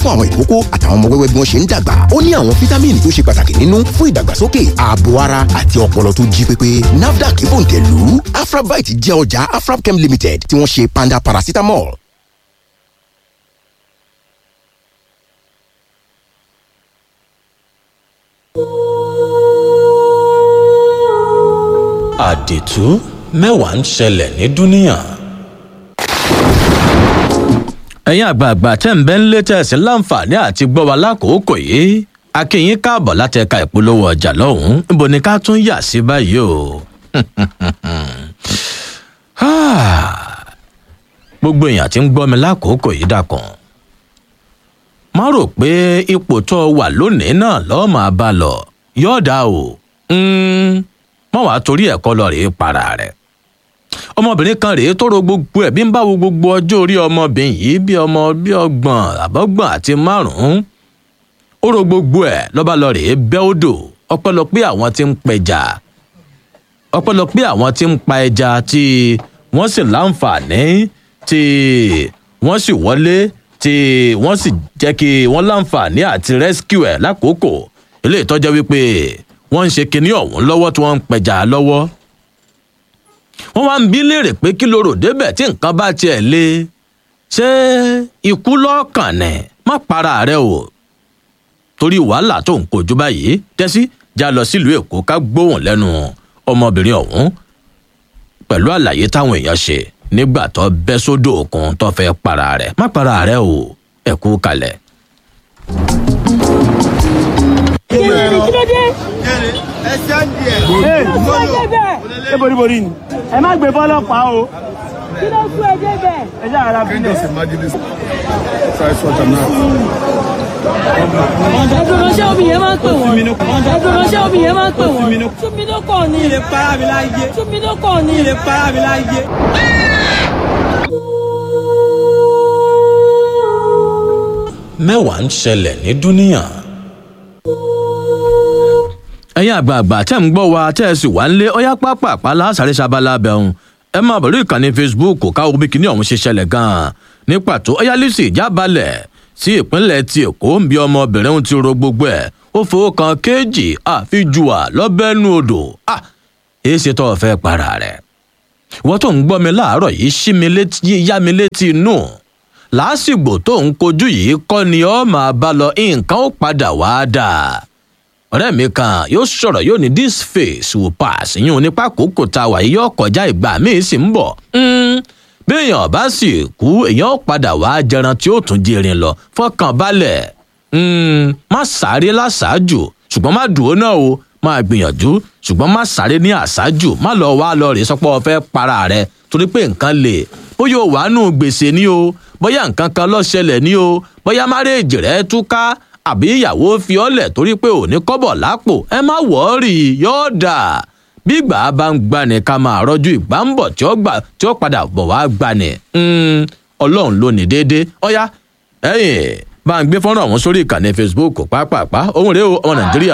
fún àwọn ìkókó àtàwọn ọmọ wẹ́wẹ́ bí wọ́n ṣe ń dàgbà ó ní àwọn fítámìnì tó ṣe pàtàkì nínú fún ìdàgbàsókè ààbò ara àti ọpọlọ tó jí pépé nafdac ìbòǹtẹ̀lù afrabite jẹ́ ọjà afrabchem limited tí wọ́n ṣe panda paracetamol. àdìtú mẹ́wàá ń ṣẹlẹ̀ ní dúníyàn. ẹ̀yin àgbààgbà tẹ́ ń bẹ́ ń lé tẹ̀sí láǹfààní àti gbọ́ wa lákòókò yìí akínyín káàbọ̀ láti ẹ̀ka ìpolówó ọjà lọ́hùn-ún níbo ni ká tún yà sí báyìí o. gbogbo èèyàn tí ń gbọ́ mi lákòókò yìí dàkàn má rò pé ipò tó wà lónìí náà lọ́ọ́ máa bá lọ yọ̀ọ̀dà o mọ̀ wá torí ẹ̀kọ́ lọ rèé para rẹ̀ ọmọbìnrin kan rèé tó ro gbogbo ẹ̀ bí ń bá wo gbogbo ọjọ́ orí ọmọbìnrin yìí bí ọmọ bí ọgbọ̀n àbọ̀gbọ̀n àti márùn-ún ó ro gbogbo ẹ̀ lọ́ba lọ rèé bẹ́ odò ọpẹ́lọpẹ́ àwọn tí ń pẹja ọpẹ́lọpẹ́ àwọn tí ń pa ẹja tí wọ́n sì láǹfààní tí wọ́n sì wọlé tí wọ́n sì jẹ́ kí wọ́n láǹfààní àti rescue ẹ̀ lákòókò eléyìí tọ́jọ́ wípé wọ́n ń ṣe kinní ọ̀hún lọ́wọ́ tí wọ́n ń pẹja lọ́wọ́. wọ́n wá ń bí léèrè pé kí ló rò débẹ̀ tí nǹkan bá tiẹ̀ lé ṣé ikú lọ́ọ̀kàn nẹ̀ má para rẹ o torí wàhálà tó ń kojú báyìí tẹ́sí já lọ sílùú èkó ká gbóhùn lẹ́nu ọmọbìnrin ọ̀hún pẹ̀lú àlàyé táwọn èèyàn ṣe nígbà tó bẹ́ sódò òkun tó fẹ́ para rẹ̀ má para rẹ o ẹ̀kú kalẹ̀. ṣé boríborí ni ẹ má gbé fọlọ́pàá o. kí ló sún ẹ débẹ̀. ẹ ṣe àrà bílẹ̀. ẹgbẹ́ ránṣẹ́ omi yẹn máa ń pè wọ́n. ẹgbẹ́ ránṣẹ́ omi yẹn máa ń pè wọ́n. túnmí ló kàn ní. ilé para mi láyé. túnmí ló kàn ní. ilé para mi láyé. mẹ́wàá ń ṣẹlẹ̀ ní dúníyàn. ẹ̀yin àgbààgbà tẹ́ ń gbọ́ wa tẹ́ ẹ sì wá ń lé ọyá pápá lásàrè sábàlá bẹ̀rùn ẹ máa bọ̀ lórí ìkànnì facebook káwọ́ bí kinní ọ̀hún ṣe ṣẹlẹ̀ gan-an ní pàtó ọyá lùsì jábalẹ̀ sí ìpínlẹ̀ ti èkó ń bí ọmọbìnrin ohun ti ro gbogbo ẹ̀ ó fowó kan kéèjì àfijùà lọ́bẹ̀ẹ́nu odò à èé ṣe tó o fẹ́ para rẹ̀ wọ́n tó ń gbọ́ mi láàárọ̀ yìí ṣí mi létí yá mi létí inú lásìgbò tó ń kojú yìí kọ́ ni ọ́ máa bá lọ nǹkan ó padà wá dáa ọ̀rẹ́ mi kan yóò sọ̀rọ̀ yóò ní this face will pass ìyún nípa kókò tá a wà yìí yóò kọjá ìgbà míì sì ń bọ̀ bí èèyàn bá sì kú èèyàn padà wá jẹran tí ó tún jẹrin lọ fọkàn balẹ̀ má sáré láṣáájú ṣùgbọ́n má dùn ó náà o máa gbìyànjú ṣùgbọ́n má sáré ní àṣáájú má lọ wá lọ rè sọpọ́ fẹ́ para rẹ torí pé nǹkan lè bóyá o wàá nù gbèsè ni o bóyá nǹkan kan ló ṣẹlẹ̀ ni o bóyá márèèjì rẹ túká àbí ìyàwó fi ọ́lẹ̀ torí pé ò ní kọ́bọ̀ lápò ẹ má wọ́ọ̀rì yóò dà bí ìgbà bá ń gbani ká máa rọ́jú ìgbà ń bọ̀ tí ó gbà tí ó padà bọ̀ wá gbani ọlọ́run ló ní déédéé ọ̀yá ẹ̀yìn bá ń gbé fọ́nrán ọ̀hún sórí ìkànnì facebook pápápá ohun rèé o ọmọ nàìjíríà.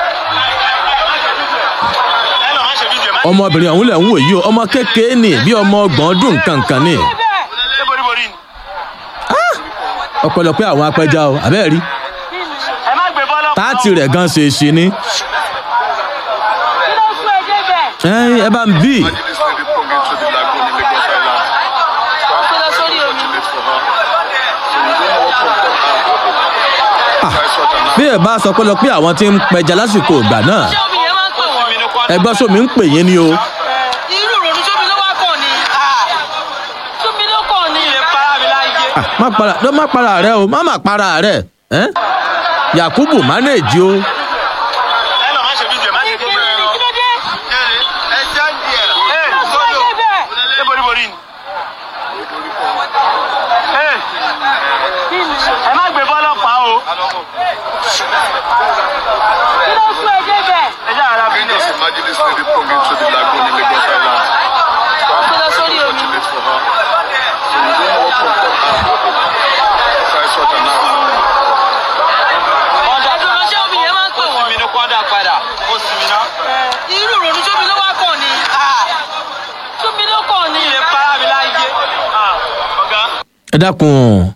ọmọbìnrin ọ̀hún lẹ̀ ń wò yìí o ọmọ kékeré ni bí ọmọ ọgbọ̀n ọdún kankan ni. ṣé boríborí ni. ọpẹ́lọpẹ́ àwọn apẹja o àbẹ́ẹ̀ rí ẹ má gbé fọlọ́pàá o. táàtì rẹ̀ gan ṣe é ṣe ni. kí ló sún ẹ débẹ̀. ẹ ẹ bá ń bí kí ló sórí omi. bí ẹ bá sọ pé lọ pé àwọn tí ń pẹja lásìkò ìgbà náà ṣé omi yẹn máa ń pè wọ́n. ẹgbẹ́ sómi ń pè yín ni o. irú ìrònú sómi ló wá kàn ní. sómi ló kàn ní. ilé para mi láyé. Ah, má para ló má para rẹ o má má para rẹ ẹ yakubu manage o ẹ lọ má ṣe fídíò má ṣe kí fídíò. ló kí ló dé. ẹ ṣe ń di ẹ. kí ló sún ẹ débẹ̀. ṣé boríborí ni. ẹ má gbé fọlọ́pàá o. kí ló sún ẹ débẹ̀. ẹ ṣe àrà bílẹ̀. kí ló sórí omi. ẹgbẹ́ ránṣẹ́ omi yẹn máa ń pè wọ́n. mi ní kọ́dà padà ó sì mí ná. irú ìrònú sómi ló wá kàn ní. sómi ló kàn ní. ilé para mi láyé. ọ̀gá. ẹ dákun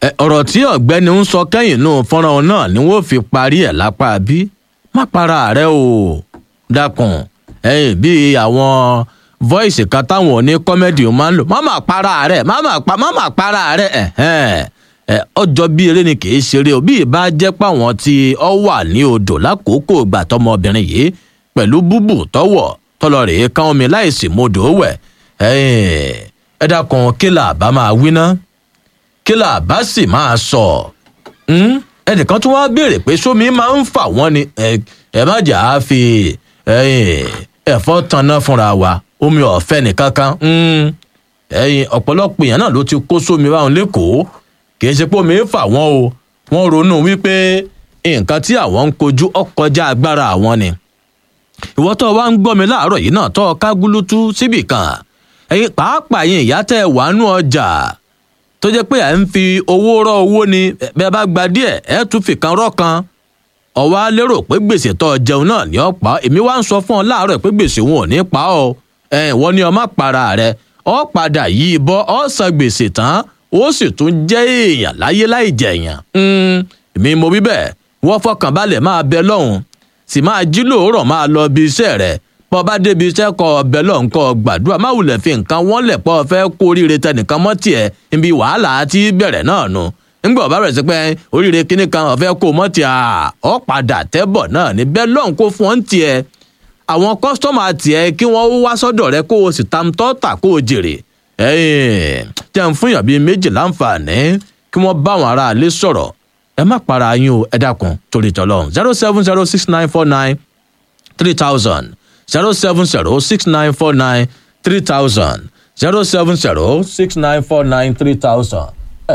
Ẹ, ọ̀rọ̀ tí ọ̀gbẹ́ni ń sọ kẹ́yìn nù fọ́nrán náà ni wọ́n fi parí ẹ̀ lápá bí má para rẹ o dákun ẹyìn bíi àwọn voice kan táwọn oní kọ́mẹ́dì máa ń lò má má para rẹ má má pa má má para rẹ ẹ̀hẹ́n. ẹ ọjọ́ bí eré ni kì í ṣeré o bí ìbá jẹ́ páwọn tí ọ wà ní odò lákòókò ìgbà tọmọbìnrin yìí pẹ̀lú búbù tọwọ̀ tọlọ rèé kán omi láìsí modò wẹ̀ ẹ̀yìn, ẹ dákun kí là bá máa wí ná kí là bá sì máa sọ Hmm? ẹnìkan tún wáá béèrè pé sómi máa ń fà wọ́n ni ẹ ẹ má jà á fi ẹ̀yìn, ẹ̀fọ́ tanná fúnra wa omi ọ̀fẹ́ nìkan kan Hmm. ẹ̀yìn ọ̀pọ̀lọpọ̀ èèyàn náà ló ti kó sómi báwọn lẹ́kọ̀ọ́ kì í ṣe pé omi ń fà wọ́n o wọ́n ronú wípé nǹkan tí àwọn ń kojú ọkọjá agbára àwọn ni ìwọ tó wá ń gbọ́ mi láàárọ̀ yìí náà tó o ká gúlútú síbì kan ẹ̀yin pàápàá yín ìyá tẹ́ ẹ wàánú ọjà tó jẹ́ pé ẹ̀ ń fi owó rọ́ owó ni bẹ́ẹ̀ bá gba díẹ̀ ẹ̀ tún fi kan rọ́ kan ọ̀wá lérò pé gbèsè tó o jẹun náà ní ọ̀pá èmi wá ń sọ fún ọ láàárọ̀ pé gbèsè wọn ò ní pa ọ́ ẹ̀ wọ́n ní ọmọ para rẹ ọ́ padà yí bọ́ ọ́ san gbèsè tán ó sì tún jẹ́ èèyàn láyé láì jẹ̀yàn èmi mo wí bẹ́ẹ̀ wọ́n fọkàn balẹ̀ máa bẹ lọ́hùn sì máa jí lóòrọ̀ máa lọ bí iṣẹ́ rẹ̀ pọ́ bá débi iṣẹ́ kọ ọbẹ̀ lọ́hùn kọ gbàdúrà má wulẹ̀ fi nǹkan wọ́n lẹ̀ pọ́ fẹ́ kó oríire tẹnìkan mọ́ tiẹ̀ níbi wàhálà tí bẹ̀rẹ̀ náà nu ńgbà ọba rẹ̀ sí pé oríire kíní kan ọ̀fẹ́ kó mọ́ tiẹ̀ ọ̀ padà tẹ́bọ̀ náà ní bẹ́ẹ̀ lọ́hùn kó fún ọ́n tiẹ̀ àwọn kọ́sítọ́mà tiẹ̀ kí wọ́n wá sọ́dọ̀ rẹ kó o sì tam tọ́ta kó o jèrè jẹ́ ń fún yàn bíi méjì láǹfààní kí wọ́n bá àwọn aráalé sọ̀rọ̀ ẹ má para yín o ẹ dákun torí tọlọ́run zero seven zero six nine four nine three thousand zero seven zero six nine four nine three thousand zero seven zero six nine four nine three thousand.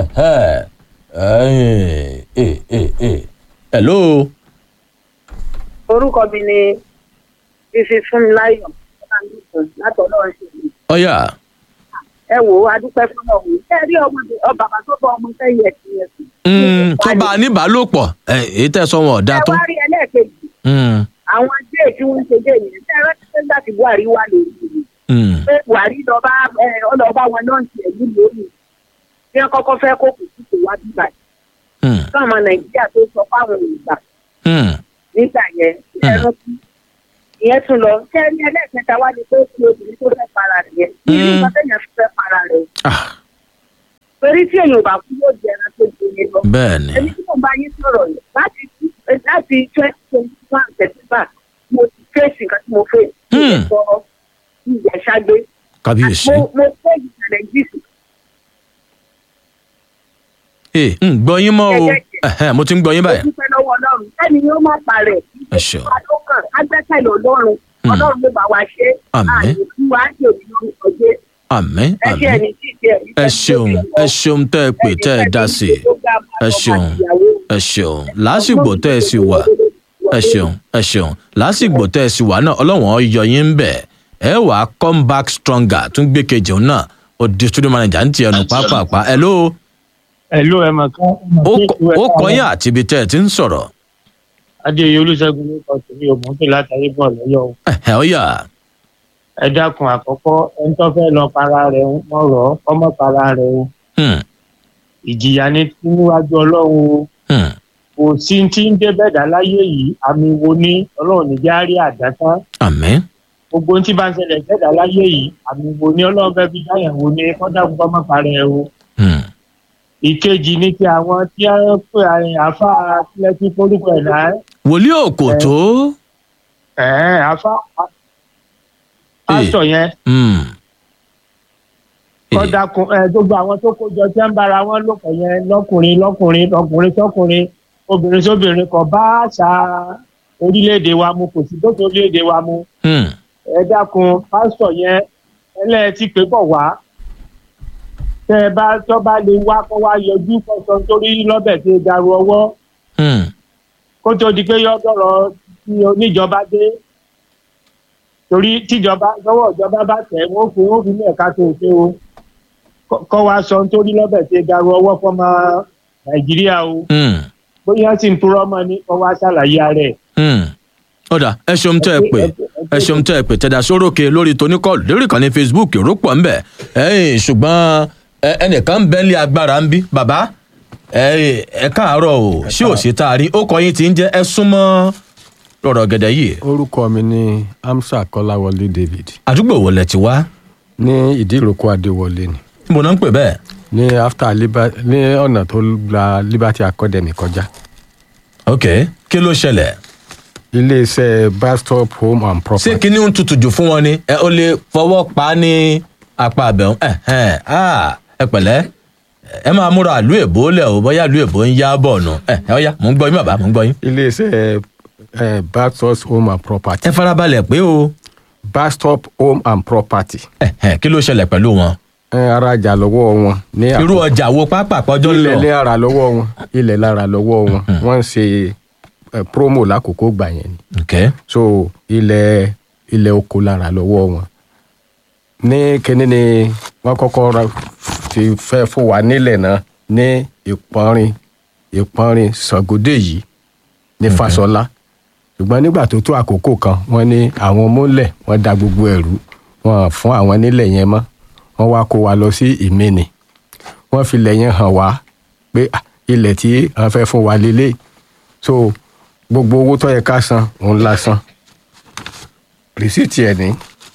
hello. orúkọ mi ni fífi fún mi láyọ̀ láti ọlọ́run ṣe mí. ọ̀yà ẹ wò ó adúpẹ́ fún ọ̀hún ẹ rí ọmọ bàbá tó bọ ọmọ sẹ́yìn ẹ̀sìn ẹ̀sìn. tó bá a níbàálòpọ̀ èyí tẹ̀ sọ wọn ọ̀dà tó. ẹ wá rí ẹlẹ́ẹ̀kejì àwọn dé tí wọ́n ń ṣe dé yẹn ṣe rántí pé nígbà tí buhari wà lórí ìlú pé buhari lọ́ba ọlọ́ba wọn náà ń ṣe ẹ̀lú lórí bí wọ́n kọ́kọ́ fẹ́ kó kù sí kò wá bíbà yìí fún ọmọ nàìjíríà tó sọ fáwọn òyìnbá nígbà yẹn ẹ rántí ìyẹn tún lọ ṣé ní ẹlẹ́ẹ̀kẹta wá ní pé kí obìnrin tó fẹ́ para rẹ̀ yẹn ní ìlú pàtẹ́yìn fẹ́ para rẹ̀ torí tí èèyàn bá kú yóò jẹ ẹran tó ju yẹn lọ. bẹ́ẹ̀ni. ẹni tí mo bá yín sọ̀rọ̀ yìí láti láti twenty twenty one september mo ti fèsì nǹkan tí mo fẹ́ sọ ìyá ṣágbé. kábíyèsí. mo mo fẹ́ ìṣẹ̀lẹ̀ jíìsì. ee ń gbọ́ yín mọ́ o mo ti ń gbọ́ yín báyìí. mo dúpẹ́ lọ́wọ́ ọlọ́run ẹni yóò má parẹ́ ìgbésẹ̀ adókàn agbẹ́kẹ̀lé ọlọ́run ọlọ́run ló bá wa ṣe àyè fún wa á jẹ́ òbí lórúkọ jẹ́ àmín àmín ẹ ṣeun ẹ ṣeun tẹ ẹ pè tẹ ẹ dá sí i ẹ ṣeun ẹ ṣeun lásìgbò tẹ ẹ sì wà ẹ ṣeun ẹ ṣeun lásìgbò tẹ ẹ sì wà náà ọlọ́wọ́n yọ yín ń bẹ̀ ẹ wà á come back stronger tún gbé kejì òun náà ó di studio manager ń tiẹ̀ nù pápápá ẹ ló. ẹ ló ẹ mọ̀ kán. ó kọyìn àti ibi tẹ ẹ ti ń sọ̀rọ̀. adéyẹ olùṣègùn ló kọ sí òmùtò látàrí bọ̀ lọ́yọ̀ o. ẹ ọ yà ẹ dákun àkọ́kọ́ ẹni tó fẹ́ lọ para rẹ̀ wọ́n rọ̀ ọ́ kọ́mọ para rẹ̀ o. ìjìyà ni níwájú ọlọ́run o. kò sí tí ń dé bẹ́ẹ̀dá láyé yìí àmì wo ní ọlọ́run ní járí àdásán. àmín. gbogbo ohun tí bá ń ṣẹlẹ̀ bẹ́ẹ̀dá láyé yìí àmì wo ní ọlọ́run fẹ́ fi dáyà wo ní kọ́dà kó kọ́mọ para rẹ̀ o. ìkejì ni ti àwọn tí a ń pè àfa tilẹ̀ tí forúkọ ẹ̀ náà. wòlíì òkò tó. ẹ̀ẹ́ àfa pásítọ̀ yẹn. kọ́dà kun ẹ gbogbo àwọn tó kójọ tí ń bára wọn lòpọ̀ yẹn lọ́kùnrin lọ́kùnrin ọkùnrin sọ́kùnrin obìnrin sóbìnrin kò bá àṣà orílẹ̀-èdè wa mu kò sí dókè orílẹ̀-èdè wa mu. ẹ dákun pásítọ̀ yẹn ẹlẹ́ẹ̀tì pé bọ̀ wá tẹ ẹ bá tọ́ bá lè wá kó wá yọjú kọ́sọ́ nítorí lọ́bẹ̀ tí ẹ daru ọwọ́ kó tó di pé yọ dọ̀rọ̀ tí oníjọba dé torí tíjọba lọ́wọ́ ìjọba bá tẹ̀ wọ́n fún wọ́n fi ní ẹ̀ka tó ṣe o kọ́ wa sọ nítorí lọ́bẹ̀ tí garu ọwọ́ fọ́mọ nàìjíríà o bóyá sì ń purọ́ mọ́ ni kọ́ wa ṣàlàyé ara ẹ̀. ọ̀dà ẹ ṣeun tẹ́ ẹ pè ẹ ṣeun tẹ́ ẹ pè tẹ́dà sórókè lórí tóníkọ́ọ̀lù lórí ìkànnì facebook rúpọ̀ ńbẹ̀ ẹ̀yìn ṣùgbọ́n ẹnìkan ń bẹ́ńlẹ̀ agbára ń bí bàbá ẹ ẹ káàárọ̀ o ṣé ò sí tá a rí ó kọ yín tí ń jẹ́ ẹ súnmọ́ lọ́rọ̀ gẹ̀dẹ̀ yìí orúkọ mi ni hamsa kọláwọlé david àdúgbò wo lẹ ti wá ní ìdíròkọ adéwọlé ni níbo náà ń pè bẹ́ẹ̀ ní after liber ní ọ̀nà tó gba liberty academy kọjá ok kí ló ṣẹlẹ̀ iléeṣẹ́ bastop home and ṣé property kíní ń tutù jù fún wọn ni ẹ ó lè fọwọ́ pa á ní apá abẹ́hùn ẹ ẹ ah, ẹ pẹ̀lẹ́ ẹ máa múra àlú èbó lẹ̀ o bóyá àlú èbó ń yá bọ̀ nù ẹ ẹ ọ̀ya mò ń gbọ́ yín bàbá mò ń gbọ́ yín. iléeṣẹ́ eh, bastop home and property ẹ farabalẹ̀ pé o bastop home and property ẹ ẹ kí ló ṣẹlẹ̀ pẹ̀lú wọn. ẹ arajà lọ́wọ́ wọn ní irú ọjà wo pápá pọ́jọ́ ilẹ̀ ní lọ ara lọ́wọ́ wọn ilẹ̀ lára lọ́wọ́ wọn wọ́n ń ṣe eh, promo lákòókò gbà yẹn ni ok so ilẹ̀ ilẹ̀ oko lára lọ́wọ́ wọn ní kíní ni wọ́n kọ́kọ́ ra ti fẹ́ fún wa nílẹ̀ náà ní ìpọ́nrin ìpọ́nrin sàgódé yìí ní fasola ṣùgbọ́n nígbà tó tó àkókò kan wọ́n ní àwọn mọ́lẹ̀ wọ́n da gbogbo ẹ̀rú wọn fún àwọn nílẹ̀ yẹn mọ́ wọ́n wá kó wa lọ sí ìmẹ́ni wọ́n fi ilẹ̀ yẹn hàn wá pé ah, ilẹ̀ tí wọ́n fẹ́ fún wa lélẹ̀ so gbogbo owó tó yẹ ká san òun la san rìsíìtì ẹ̀ ní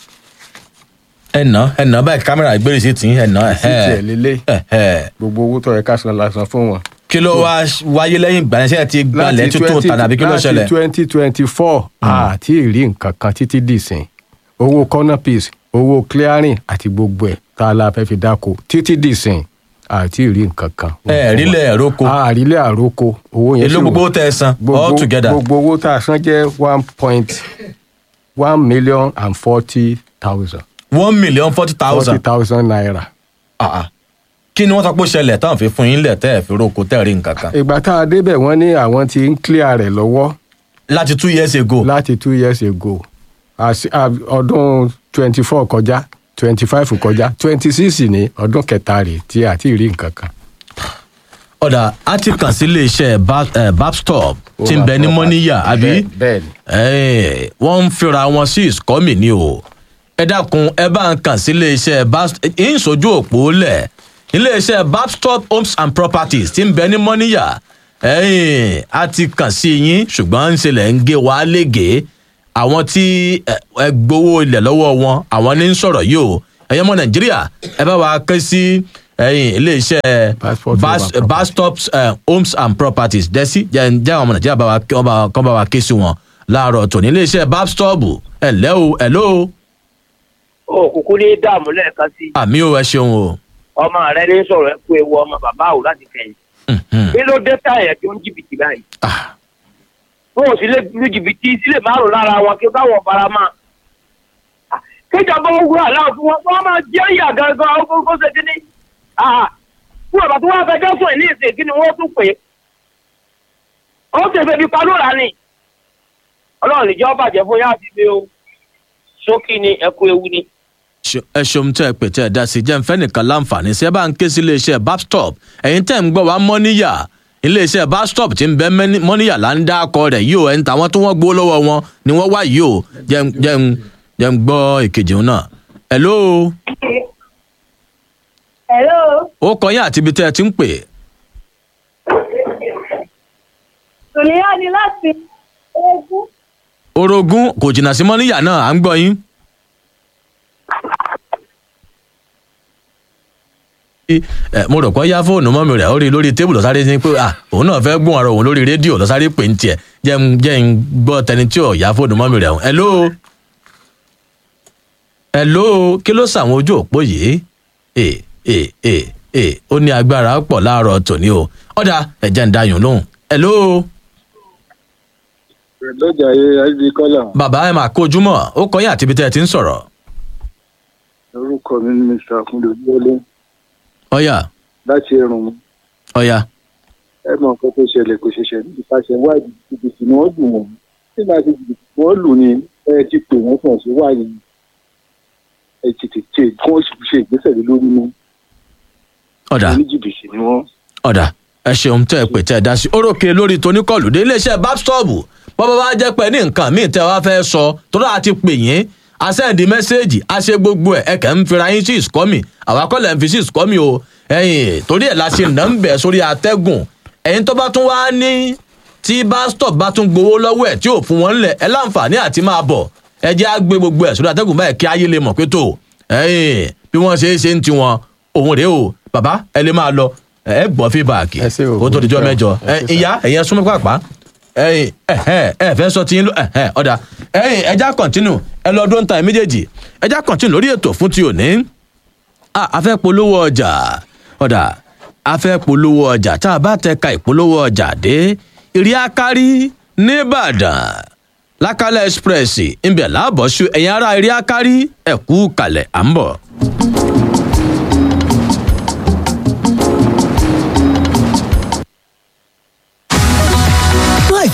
ẹ nà ẹ nà báyìí kámẹ́rà ìgbéró sí tì í ẹ nà ẹ rìsíìtì ẹ̀ lélẹ̀ ẹ ẹ gbogbo owó tó yẹ ká san la san fún wọn. kí ló wá wáyé lẹ́yìn ìgbà yẹn ṣe ti gbalẹ̀ tuntun tà tàbí kí ló ṣẹlẹ̀. láti twenty twenty four àti ìrí nǹkan kan títí dìsìn owó corner piece owó clearing àti gbogbo ẹ̀ tá a la fẹ́ fi dáko títí dìsìn àti ìrí nǹkan kan. ẹ rílẹ̀ ẹ̀róko àrílẹ̀ àròkọ owó yẹn èló sì wà. gbogbo tẹ ẹ san all together gbogbo owó tá a san jẹ́ one point one million and forty thousand one million forty forty thousand thousand naira. kí ni wọ́n sọ pé ó ṣẹlẹ̀ táwọn fi fún yín lẹ̀ tẹ́ ẹ̀ fi roko tẹ́ ẹ̀ rí nǹkan kan ìgbà tá a débẹ̀ wọ́n ní àwọn ti ń clear rẹ̀ lọ́wọ́ láti two years ago láti two years ago Àsi- à, ọdún twenty four kọjá twenty five kọjá twenty six ní ọdún kẹta rè tí a ti rí nǹkan kan. ọ̀dà á ti kàn sí iléeṣẹ́ Ba- eh, babstop tí ń bẹ ní mọ́níyà àbí bẹ́ẹ̀ ni Eh, wọ́n ń fira wọn sí ìsọ́mì ni o ẹ dákun ẹ bá ń kàn sí iléeṣẹ́ babstop ń sojú òpó lẹ̀ iléeṣẹ́ babstop homes and properties tí ń bẹ ní mọ́níyà ẹ̀yìn a ti kàn sí yín ṣùgbọ́n ń ṣẹlẹ̀ ń gé wa lége àwọn tí ẹ ẹ gbowó ilẹ̀ lọ́wọ́ wọn àwọn ní ń sọ̀rọ̀ yìí o ẹ̀yẹ́ mọ́ nàìjíríà ẹ bá wa ké sí ẹ̀yìn iléeṣẹ́ Passport Bas- Home and bastop uh, homes and properties dẹ́sí jẹ́ jẹ́ àwọn ọmọ nàìjíríà bá wa kí wọ́n bá wa- kán bá wa ké sí wọn láàárọ̀ tòní iléeṣẹ́ babstop ẹ̀lẹ́ o ẹ̀ló o òkùnkùn ní dààmú lẹ́ẹ̀kan sí àmì ò ẹ ṣeun o. ọmọ rẹ ní sọ̀rọ̀ ẹ kú ewu ọmọ bàbá ò láti kẹ́yìn Mhm. kí ló dé táyà tí ó ń jìbìtì báyìí Ah, wọn ò sì lè lu jìbìtì sílẹ̀ márùn lára wọn kí káwọn fara mọ́ Ah, kíjọba owó aláwọ̀ fún wọn wọn máa jẹ́ ìyà gangan ó kó ṣe kíní Ah, fún ọ̀bà tí wọ́n fẹjọ́ sùn ní ìsìn kí ni wọ́n tún pè é ó sì fẹ́ bí palóra ni ọlọ́run ìjọba bàjẹ́ fún yá àti mi o sókè ni ẹ kú ewu ni. ṣe- ẹ ṣeun tẹ́ ẹ pè tẹ́ ẹ dá sí jẹ́ nfẹ́ nìkan láǹfààní sí ẹ bá ń ké sí iléeṣẹ́ babstop ẹ̀yin tẹ́ ń gbọ́ wá mọ́níyà iléeṣẹ́ babstop tí ń bẹ mẹ́ni- mọ́níyà là ń dá akọ rẹ̀ yìí o ẹ̀ ń ta àwọn tí wọ́n gbó lọ́wọ́ wọn ni wọ́n wá yìí o jẹ́ ń- jẹ́ ń- jẹ́ ń gbọ́ ìkejì òun náà. ẹ̀ló Hello. ó kọ yín àti ibi tẹ́ ẹ ti ń pè Tòlíyá ni láti Eégún. orogún kò jìnnà sí mọ́níyà náà à ń gbọ́ yín. ẹ mo rò pé yá fóònù mọ́mi rẹ̀ ó rí i lórí tébù lọ́sáré ní pé à òun náà fẹ́ gún ara òun lórí rédíò lọ́sáré pè ń tiẹ̀ jẹ́ ń jẹ́ ń gbọ́ tẹni tí ò yá fóònù mọ́mi rẹ̀ ẹ̀ ló ẹ̀ ló kí ló sàwọn ojú òpó yìí ẹ̀ ẹ̀ ẹ̀ ẹ̀ ó ní agbára pọ̀ láàárọ̀ tòní o ọ̀dà ẹ̀jẹ̀ ń dayùn lóhùn ẹ̀ ló lọ́jà ayé kọ́là bàbá ẹ̀ máa kójúmọ́ ó kọ́ yín àti ibi tẹ́ ẹ ti ń sọ̀rọ̀ orúkọ mi ni mr akunle ojúwọlé ọ̀yà láti ẹrùn mi ọ̀yà ẹ mọ nǹkan tó ṣẹlẹ̀ kò ṣẹṣẹ nípasẹ̀ wáìdì jìbìtì ni wọ́n lù wọ́n nígbà tí jìbìtì wọ́n lù ní ẹ ti pè wọ́n fún ọ̀sẹ̀ wáyé ẹ ti tètè kí wọ́n sì ṣe ìgbésẹ̀ lé lórí ní ọ̀dà oníjìbìtì ni wọ́n. ọ̀dà ẹ ṣeun tẹ́ ẹ pè tẹ́ ẹ dá sí orókè lórí tóníkọlù dé iléeṣẹ́ babstop bọ́bá bá jẹ́ pé ní nǹkan míì tẹ́ ẹ wá fẹ́ sọ tó dáa ti pè yín a sẹ́ndì mẹ́sẹ́ẹ̀jì a ṣe gbogbo ẹ̀ ẹ kẹ́ ń fira yín sí ìsúkọ́mì àwa kọ́ lẹ̀ ń fi sí ìsúkọ́mì o ẹ̀yìn torí ẹ̀ la ṣe nà ń bẹ̀ sórí atẹ́gùn ẹ̀yin tó bá tún wá ní tí bastop bá tún gbowó lọ́wọ́ ẹ̀ tí ò fún wọn ńlẹ̀ ẹ láǹfààní àti máa bọ̀ ẹ jẹ́ á gbé gbogbo ẹ̀ sórí atẹ́gùn báyìí kí ayé lè mọ̀ pé tó ẹ̀yìn bí wọ́n ṣe é ṣe ń tiwọn òun rèé o bàbá ẹ lè máa lọ ẹ gbọ́ fíbàkì kó tó dijọ́ mẹ́jọ ìyá ẹ̀yẹn súnmọ́ pàpà ẹ̀yìn ẹ̀hẹ́ ẹ fẹ́ sọ tiyín ẹ̀hẹ́ ọ̀dà ẹ̀yìn ẹja kọ̀ntínù ẹ lọ dún ta méjèèjì ẹja kọ̀ntínù lórí ètò fún ti òní a fẹ́ polówó ọjà ọ̀dà a fẹ́ polówó ọjà tá a bá tẹ ka ìpolówó ọjà dé ìrí akárí nìbàdàn lákàlẹ̀ express ìbẹ̀ láàbọ̀ṣù ẹ̀yìn ara ìrí akárí ẹ̀kú kalẹ̀ à ń bọ̀.